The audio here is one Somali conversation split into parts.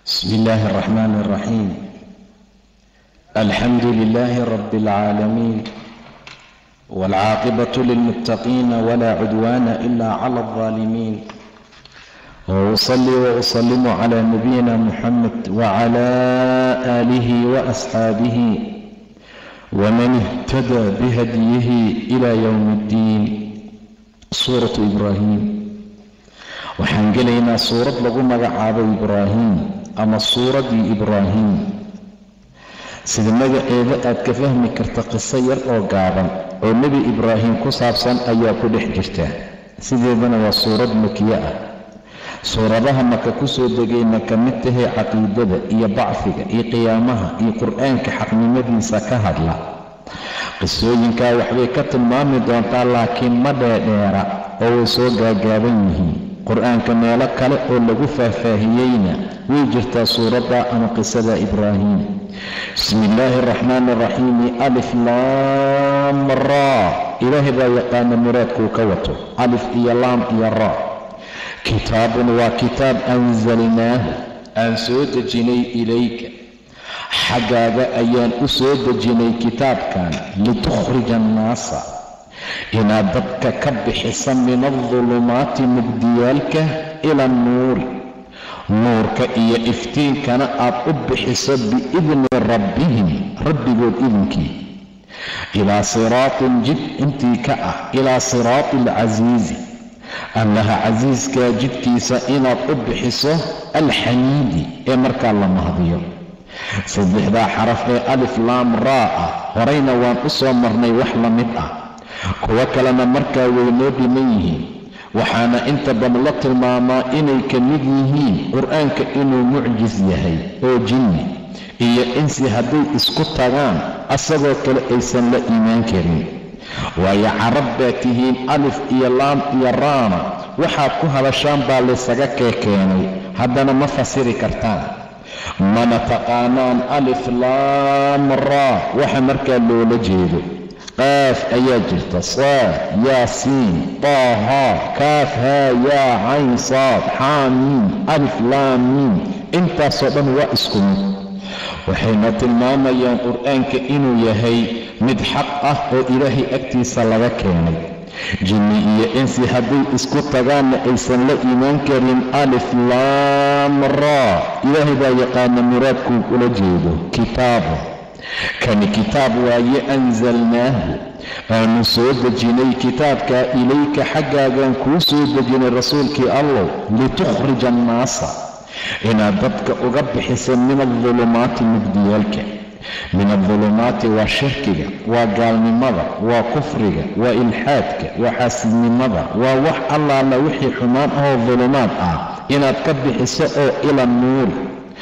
بسم الله الرحمن الرحيم الحمد لله رب العالمين والعاقبة للمتقين ولا عدوان إلا على الظالمين وأصلي وأسلم على نبينا محمد وعلى آله وأصحابه ومن اهتدى بهديه إلى يوم الدين سورة إبراهيم waxaan gelaynaa suurad lagu magacaabo ibraahim ama suuraddii ibraahim sida magaceeda aad ka fahmi karta qiso yar oo gaaban oo nebi ibraahim ku saabsan ayaa ku dhex jirta sideedana waa suurad makiye ah suuradaha maka ku soo degayna ka mid tahay caqiidada iyo bacfiga iyo qiyaamaha iyo qur-aanka xaqnimadiisa ka hadla qisooyinkaa waxbay ka tilmaami doontaa laakiin ma dheedheera oo way soo gaagaaban yihiin qur-aanka meelo kale oo lagu faahfaahiyeyna way jirtaa suuradda ama qisada ibraahim bismi illaahi araxmaani araxiimi alif laam raa ilaahay baa yaqaana muraadkuu ka wato alif iyo laam iyo raa kitaabun waa kitaab anzalnaahu aan soo dejinay ilayka xaggaaga ayaan u soo dejinay kitaabkan litukhrija annaasa inaad dadka ka bixisa min aldulumaati mugdiyaalka ila annuuri nuurka iyo iftiinkana aad u bixiso biidni rabbihim rabbigood idinkii ilaa siraatin jid intii ka ah ilaa siraati alcasiizi allaha casiiskaa jidkiisa inaad u bixiso alxamiidi ee markaa la mahdiyo saddexdaa xaraf ee alif laam raa ah horayna waan u soo marnay wax la mid ah kuwo kalena markaa way noo dhiman yihiin waxaana inta badan la tilmaamaa inay ka mid yihiin qur-aanka inuu mucjis yahay oo jinni iyo insi hadday isku tagaan asagoo kale aysan la iimaan karin waayo carab baa tihiin alif iyo laam iyo raana waxaad ku hadashaan baa laysaga keekeenay haddana ma fasiri kartaan mana taqaanaan alif laam raa waxa markaa loola jeedo qaaf ayaa jirta saad yaasiin taaha kaaf haa yaa cayn saad xaamiin alif laamiin intaasoo dhan waa isku mid waxayna tilmaamayaan qur-aanka inuu yahay mid xaq ah oo ilaahay agtiisa laga keenay jinni iyo insi hadday isku tagaanna aysan la iimaan karin alif laam raa ilaahay baa yaqaana muraadkuu ula jeedo kitaabo kani kitaab waaye anzalnaahu aanu soo dejinay kitaabkaa ilayka xaggaagaan kuu soo dejinay rasuulkii allow litukhrija annaasa inaad dadka uga bixiso min aldulumaati mugdiyaalka min aldulumaati waa shirkiga waa gaalnimada waa kufriga waa ilxaadka waa xaasidnimada waa wax allaala wixii xumaan ahoo dulumaad ah inaad ka bixiso oo ila nuuri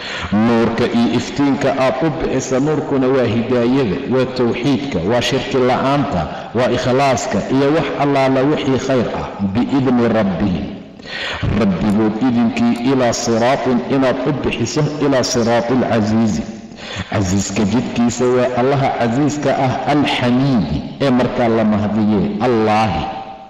nuurka iyo iftiinka aad u bixisa nuurkuna waa hidaayada waa towxiidka waa shirki la'aanta waa ikhlaaska iyo wax allaala wixii khayr ah biidni rabbihim rabbigood idinkii ilaa siraatin inaad u bixiso ilaa siraati alcasiizi casiiska jidkiisa waa allaha casiiska ah alxamiidi ee markaa la mahdiye allaahi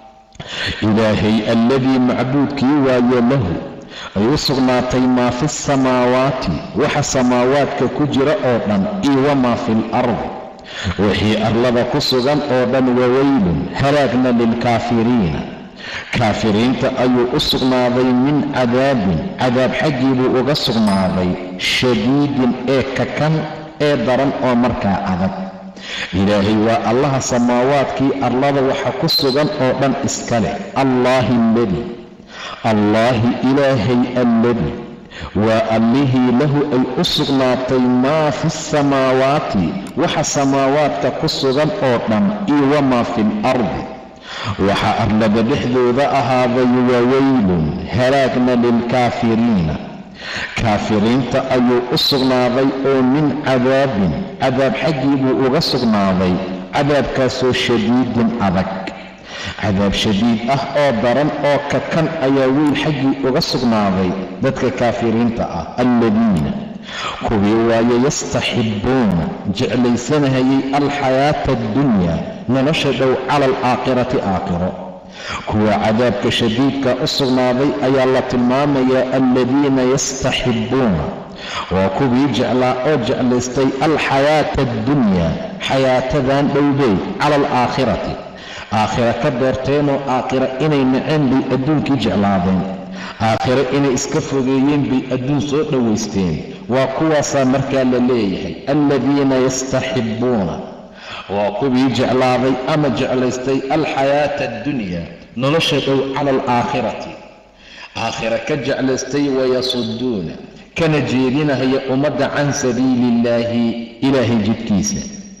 ilaahay alladii macbuudkii waayo lahu ay u sugnaatay maa fi samaawaati waxa samaawaadka ku jira oo dhan iyo wamaa fi alardi wixii arlada ku sugan oo dhan waweylun halaagna lilkaafiriina kaafiriinta ayuu u sugnaaday min cadaabin cadaab xaggii buu uga sugnaaday shadiidin ee kakan ee daran oo markaa adag ilaahay waa allaha samaawaadkii arlada waxa ku sugan oo dhan iska leh allaahi alladii allaahi ilaahay alladii waa allihii lahu ay u sugnaatay maa fi samaawaati waxa samaawaadka ku sugan oo dhan iyo wamaa fi alardi waxa arlada dhexdooda ahaaday waweylun halaagna lilkaafiriina kaafiriinta ayuu u sugnaaday oo min cadaabin cadaab xaggii buu uga sugnaaday cadaabkaasoo shadiidin adag cadaab shadiid ah oo daran oo kakan ayaa weyl xaggii uga sugnaaday dadka kaafiriinta ah alladiina kuwii waaye yastaxibbuuna jeclaysanahayay alxayaata addunyaa nolosha dhow cala alaakhirati aakhiro kuwa cadaabka shadiidka u sugnaaday ayaa la tilmaamayaa aladiina yastaxibbuuna waa kuwii jeclaa oo jeclaystay alxayaata addunyaa xayaatadan dhowbay cala alaakhirati aakhira ka doorteenoo aakhira inay naceen bay adduunkii jeclaadeen aakhiro inay iska fogeeyeen bay adduun soo dhowaysteen waa kuwaasaa markaa la leeyahay aladiina yastaxibbuuna waa kuwii jeclaaday ama jeclaystay alxayaata addunya nolosha dhow cala alaakhirati aakhira ka jeclaystay wayasuduuna kana jeedinahaya ummadda can sabiili illaahi ilaahay jidkiisa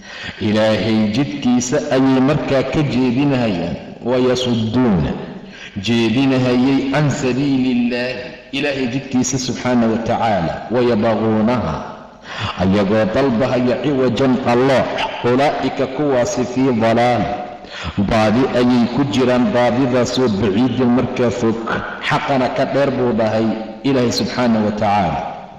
ilaahay jidkiisa ayay markaa ka jeedinahayaan wayasuduuna jeedinahayay can sabiili illaahi ilaahay jidkiisa subxaana wa tacaala wayabquunaha ayagoo dalbahaya ciwajan qallooc ulaa'ika kuwaasi fii dalaal baadi ayay ku jiraan baadidaasoo baciidin markaa fog xaqana ka dheer buu dhahay ilaahay subxaana wa tacaala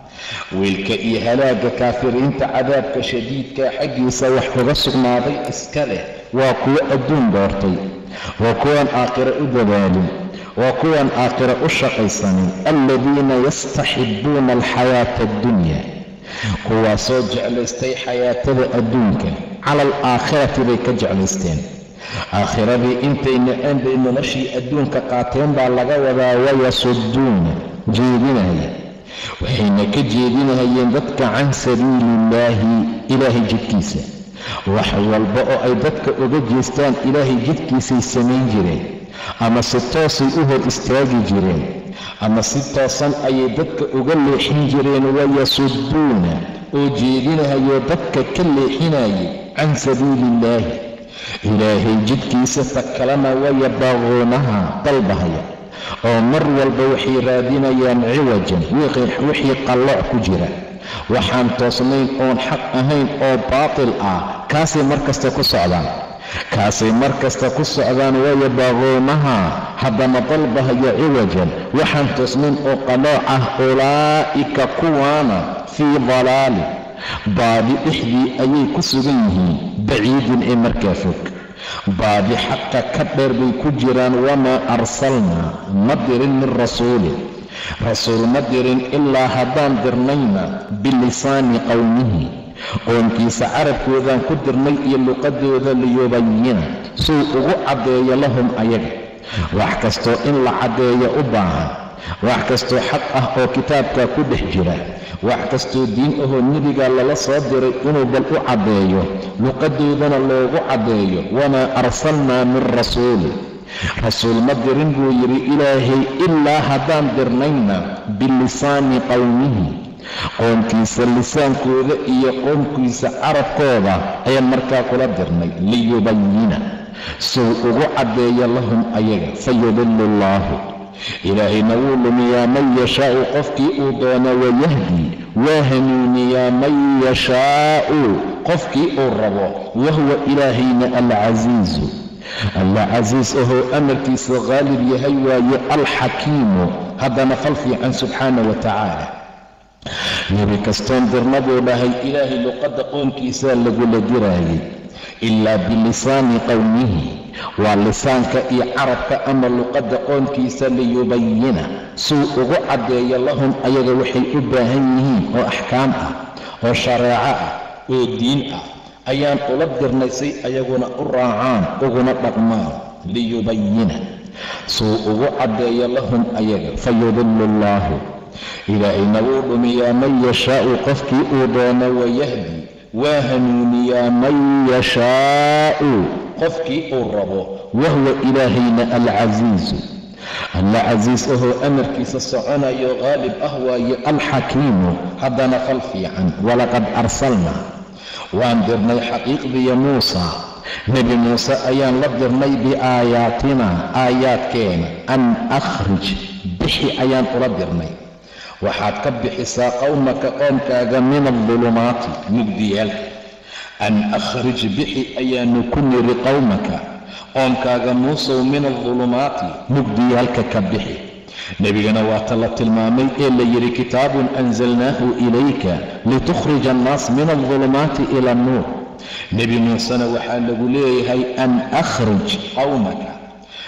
wiilka iyo halaagga kaafiriinta cadaabka shadiidka xaggiisa wax uga sugnaaday iska leh waa kuwo adduun doortay waa kuwaan aakhiro u dadaalin waa kuwaan aakhiro u shaqaysanin aladiina yastaxibbuuna alxayaata addunya kuwaasoo jeclaystay xayaatada adduunka cala alaakhirati bay ka jeclaysteen aakhiradii intay naceen bay noloshii adduunka qaateen baa laga wadaa wayasuduuna jeedinaya waxayna ka jeedinahayeen dadka can sabiili illaahi ilaahay jidkiisa wax walba oo ay dadka uga jeestaan ilaahay jidkiisay samayn jireen ama si toosay u hor istaagi jireen ama si toosan ayay dadka uga leexin jireen wayasuduuna oo jeedinahayoo dadka ka leexinayay can sabiili illaahi ilaahay jidkiisa ta kalena wayabaaquunaha dalbahaya oo mar walba waxay raadinayaan ciwajan wixii qallooc ku jira waxaan toosnayn oon xaq ahayn oo baatil ah kaasay mar kasta ku socdaan kaasay mar kasta ku socdaan wayabaaquunaha haddana dalbahaya ciwajan waxaan toosnayn oo qallooc ah ulaa'ika kuwaana fii dalaali baadi dhexdii ayay ku sugan yihiin baciidin ee markaa fog baadi xaqa ka dheer bay ku jiraan wamaa arsalnaa ma dirin min rasuulin rasuul ma dirin ilaa haddaan dirnayna bilisaani qowmihi qoonkiisa carabkoodaan ku dirnay iyo luqadooda liyubayina suu ugu caddeeyo lahum ayaga wax kastoo in la caddeeyo u baahan wax kastoo xaq ah oo kitaabka ku dhex jira wax kastoo diin ahoo nebiga lala soo diray inuu bal u caddeeyo luqadoodana loogu caddeeyo wamaa arsalnaa min rasuulin rasuul ma dirin buu yidhi ilaahay ilaa haddaan dirnayna bilisaani qowmihi qoomkiisa lisaankooda iyo qoomkiisa carabkooda ayaan markaa kula dirnay liyubayina suu ugu caddeeyo lahum ayaga fayudillu allaahu ilaahayna wuu lumiyaa man yashaa'u qofkii uu doono wayahdi waa hanuuniyaa man yashaa'u qofkii uu rabo wahuwa ilaahayna alcasiizu alla casiis ahoo amarkiisa qaalib yahay waaye alxakiimu haddana fal fiican subxaana wa tacaala nebi kastoon dirna buu dhahay ilaahay luqadda qoonkiisaa lagula diraayay ilaa bilisaani qowmihi waa lisaanka iyo carabka ama luqadda qoonkiisa liyubayina suu ugu caddeeyo lahum ayaga waxay u baahan yihiin oo axkaam ah oo shareeco ah oo diin ah ayaan ula dirnay say ayaguna u raacaan uguna dhaqmaan liyubayina suu ugu caddeeyo lahum ayaga fayudillu allaahu ilaahayna wuu dhumiyaa man yashaa'u qofkii uu doono wayahdi waa hanuuniyaa man yashaa'u qofkii uu rabo wahuwa ilaahayna alcasiizu alla casiis ahoo amarkiisa soconayo qaalib ah waaye alxakiimu haddana fal fiican walaqad arsalnaa waan dirnay xaqiiqdiya muusa nebi muuse ayaan la dirnay biaayaatina aayaadkeena an akhrij bixi ayaan ula dirnay waxaad ka bixisaa qowmaka qoomkaaga min aldulumaati mugdiyaalka an akhrij bixi ayaanu ku niri qowmaka qoomkaaga muusow min aldulumaati mugdiyaalka ka bixi nebigana waata la tilmaamay ee la yidhi kitaabun anzalnaahu ilayka litukhrija annaas min aldulumaati ila annuur nebi muusena waxaa lagu leeyahay an akhrij qowmaka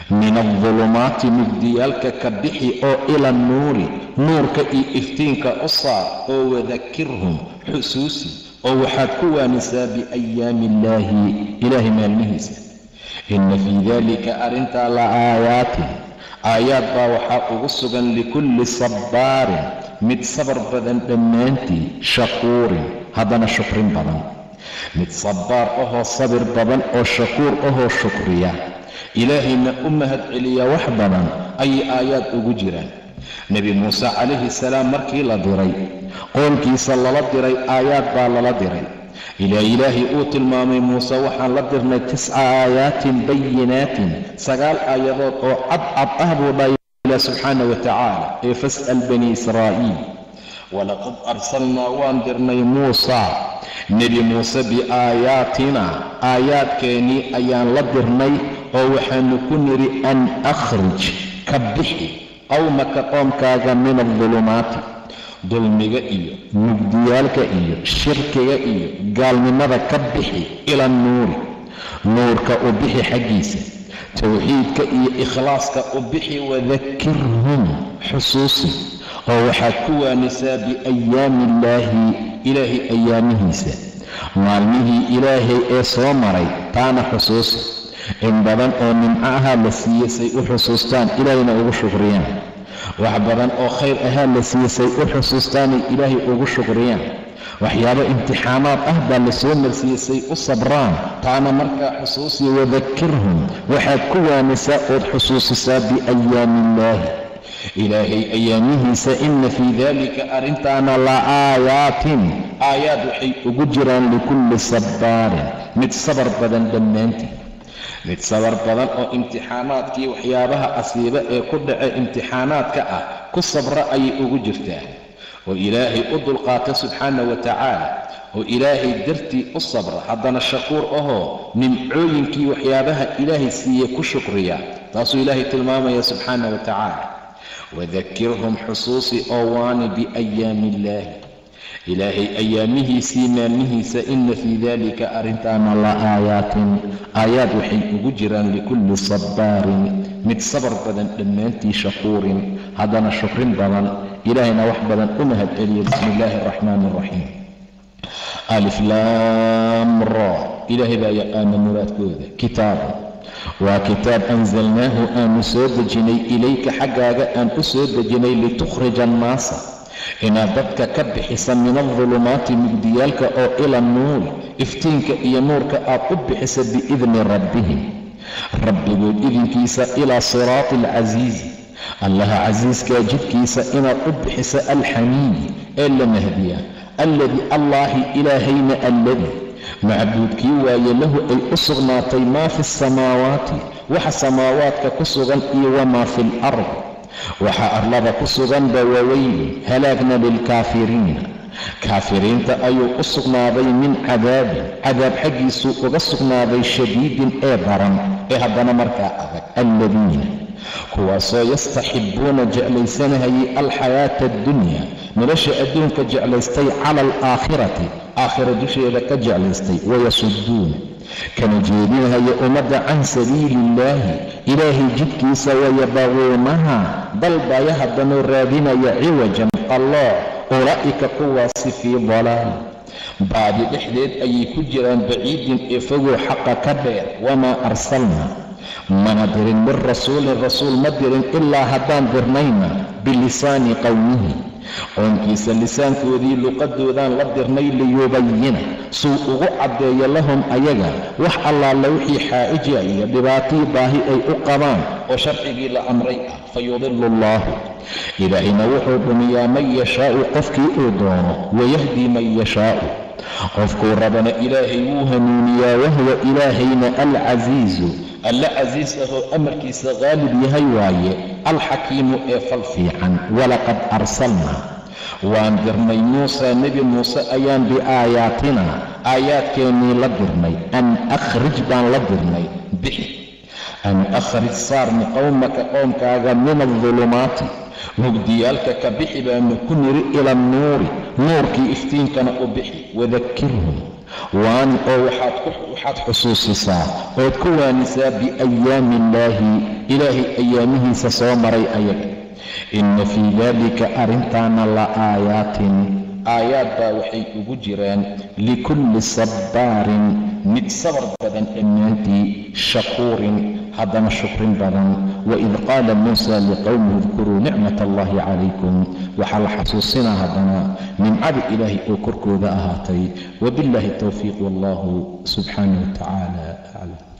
min aldulumaati mugdiyaalka ka bixi oo ila annuuri nuurka iyo iftiinka u saar oo wadakirhum xusuusi oo waxaad ku waanisaa biayaami illaahi ilaahay maalmihiisa inna fii daalika arrintaa la aayaatin aayaad baa waxaa ugu sugan likulli sabbaarin mid sabar badan dhammaantii shakuurin haddana shukrin badan mid sabbaar ahoo sabir badan oo shakuur ahoo shukriya ilaahayna u mahad celiya wax badan ayay aayaad ugu jiraan nebi muuse calayhi salaam markii la diray qoolkiisa lala diray aayaad baa lala diray ilaa ilaahay uu tilmaamay muuse waxaan la dirnay tisca aayaatin bayinaatin sagaal aayadood oo cadcad ah buu dhahay ilah subxaana wa tacaala ee fas'al bani israa'iil walaqad arsalnaa waan dirnay muusa nebi muuse biaayaatina aayaadkeennii ayaan la dirnay oo waxaanu ku nidhi an akhrij ka bixi qowmaka qoomkaaga min aldulumaati dulmiga iyo mugdiyaalka iyo shirkiga iyo gaalnimada ka bixi ila annuuri nuurka u bixi xaggiisa towxiidka iyo ikhlaaska u bixi wadakirhum xusuusi oo waxaad ku waanisaa biayaami illaahi ilaahay ayaamihiisa maalmihii ilaahay ee soo maray taana xusuusi in badan oo nimco ahaa la siiyey say u xusuustaan ilaahayna ugu shukriyaan wax badan oo khayr ahaa la siiyey say u xusuustaanay ilaahay ugu shukriyaan waxyaabo imtixaanaad ah baa la soo marsiiyey say u sabraan taana markaa xusuusi wadakirhum waxaad ku waanisaa ood xusuusisaa biayaami illaahi ilaahay ayaamihiisa inna fii daalika arrintaana la aayaatin aayaad waxay ugu jiraan likulli sabbaarin mid sabar badan dhammaantii mid sabar badan oo imtixaanaadkii waxyaabaha asiiba ee ku dhace imtixaanaadka ah ku sabra ayay ugu jirtaa oo ilaahay u dulqaata subxaana wa tacaala oo ilaahay dartii u sabra haddana shakuur ahoo nimcooyinkii waxyaabaha ilaahay siiye ku shukriya taasuu ilaahay tilmaamaya subxaana wa tacaala wadakirhum xusuusi oo waani biayaami illaahi ilaahay ayaamihiisii maalmihiisa inna fii daalika arrintaana la aayaatin aayaad waxay ugu jiraan likulli sabbaarin mid sabar badan dhammaantii shakuurin haddana shukrin badan ilaahayna wax badan u mahad celiya bismi illaahi araxmaani araxiim aliflaam ra ilaahay baa yaqaana muraadkooda kitaabu waa kitaab anzalnaahu aanu soo dejinay ilayka xaggaaga aan u soo dejinay litukhrija annaasa inaad dadka ka bixisa min aldulumaati mugdiyaalka oo ila nuuri iftiinka iyo nuurka aad u bixisa biidni rabbihim rabbigood idinkiisa ilaa siraati alcasiizi allaha casiiskaa jidkiisa inaad u bixisa alxamiidi ee la mahdiya alladii allaahi ilaahayna alladii macbuudkii waaye lahu ay u sugnaatay maa fi asamaawaati waxa samaawaadka ku sugan iyo wamaa fi alard waxaa arlada ku suganba waweyli halaagna lilkaafiriina kaafiriinta ayuu u sugnaaday min cadaabin cadaab xaggiisuu uga sugnaaday shadiidin ee daran ee haddana markaa adag alladiina kuwaasoo yastaxibbuuna jeclaysanahayay alxayaata addunya nolosha adduunka jeclaystay cala alaakhirati aakhira dusheeda ka jeclaystay wayasuduuna kana jeedinahaya ummadda can sabiili illaahi ilaahay jidkiisa wayabaquunaha dalbaya haddanuu raadinaya ciwajan alloo ulaa'ika kuwaasi fii dalaal baadi dhexdeed ayay ku jiraan baciidin ee fogow xaqa ka dheer wamaa arsalna mana dirin min rasuulin rasuul ma dirin ilaa haddaan dirnayna bilisaani qowmihi qoonkiisa lisaankoodii luqadoodaan la dirnay liyubayina suu ugu caddeeyo lahum ayaga wax allaala wixii xaaija iyo dhibaatii baahi ay u qabaan oo sharcigii la amray ah fa yudilu allaahu ilaahayna wuxuu dhumiyaa man yashaa'u qofkii uu doono wayahdi man yashaa'u qofkuu rabana ilaahay wuu hanuuniyaa wahuwa ilaahayna alcasiizu alla casiis ahoo amarkiisa qaalib yahay waaye alxakiimu ee fal fiican walaqad arsalnaa waan dirnay muusa nebi muuse ayaan biaayaatina aayaadkeennii la dirnay an akhrij baan la dirnay bixi an akhrij saarni qowmaka qoomkaaga min aldulumaati mugdiyaalka ka bixi baanu ku niri ila annuuri nuurkii iftiinkana u bixi wadakirhum waan oo waxaad xusuusisaa ood ku waanisaa biayaami illaahi ilaahay ayaamihiisa soo maray ayaga inna fii daalika arrintaana la aayaatin aayaad baa waxay ugu jiraan likulli sabbaarin mid sabar badan dhammaantii shakuurin haddana shukrin badan waid qaala muusa liqowmihi idkuruu nicmat allahi calaykum waxaa la xasuusinaa haddana nimcada ilaahay oo korkooda ahaatay wabillaahi towfiiq wallahu subxaanah wa tacaala aclam